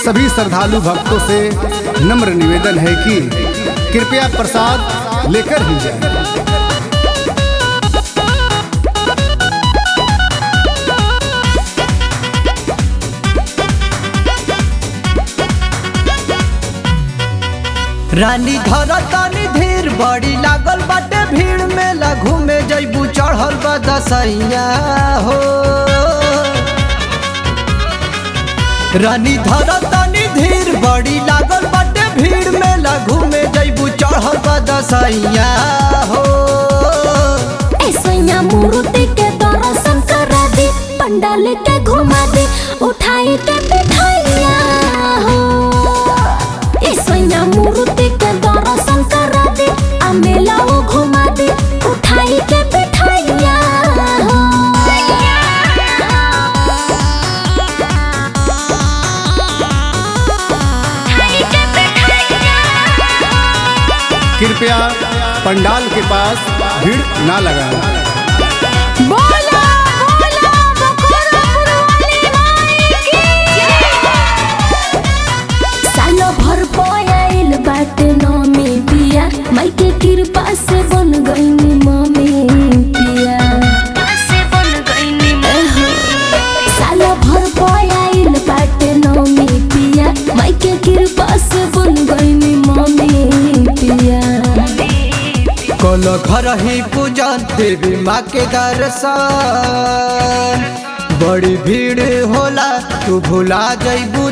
सभी श्रद्धालु भक्तों से नम्र निवेदन है कि कृपया प्रसाद लेकर ही जाएं। रानी धर तानी धीर बड़ी लागल बाटे भीड़ में लघु में जैबू चढ़ल बा दसैया हो रानी धर तानी धीर बड़ी लागल बाटे भीड़ में लघु में जैबू चढ़ल बा दसैया हो ऐसैया मूर्ति के दर्शन करा दे पंडाल के घुमा दे उठाई के बिठाइया हो ऐसैया मूर्ति के दर्शन करा दे आ मेला वो घुमा दे उठाई के बिठाइया हो उठाई के बिठाइया कृपया पंडाल के पास भीड़ ना लगाएं। बोला बोला बखोरापुर वाली माई की सालो भर पयाइल बाटे नमी पिया माई के कृपा से बन गईनी मम्मी पिया से बन गईनी सालो भर पयाइल बाटे नमी पिया माई के कृपा से बन गईनी मम्मी पिया कल घर ही पूजन देवी माँ के दर्शन बड़ी भीड़ होला तू भुला जइबू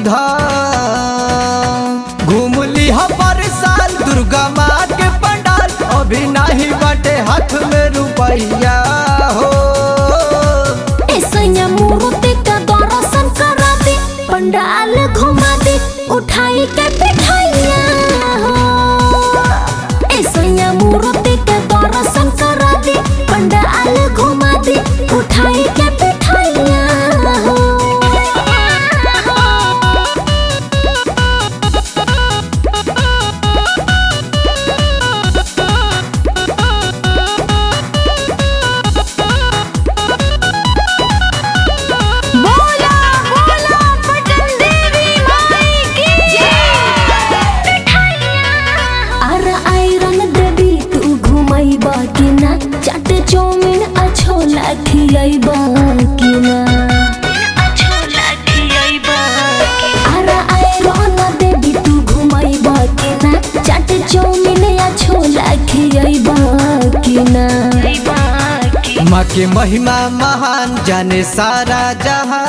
धाम घूम लिहा पर साल दुर्गा माँ के पंडाल अभी नहीं बाटे हाथ में रुपैया हो ऐसैया मूर्ति का दर्शन करा दे पंडाल घुमा दे उठाई के बिठाइया हो ऐसैया मूर्ति के दर्शन करा दे पंडाल घुमा दे उठाई के बिठाइया हो बोला बोला पटन देवी माई की अर आयरन देवी तू घुमैबा कि ना चाट चौमिन अच्छो लाखियैबा कि ना अर आयरन देवी तू घुमैबा कि ना चाट चौमिन अच्छो लाखियैबा कि ना माँ के महिमा महान जाने सारा जहां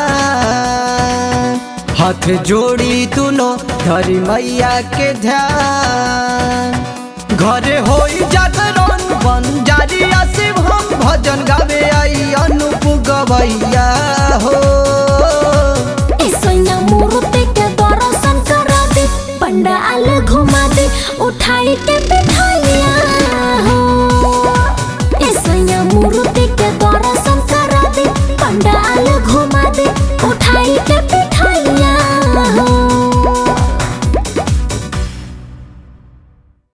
हाथ जोड़ी तुनो धरी मैया के ध्यान घरे होई जागरण बन जारी शिव हम भजन गावे आई अनूप गवैया हो ऐसैया मूर्ति के दर्शन करा दे पंडाल घुमा दे उठाई के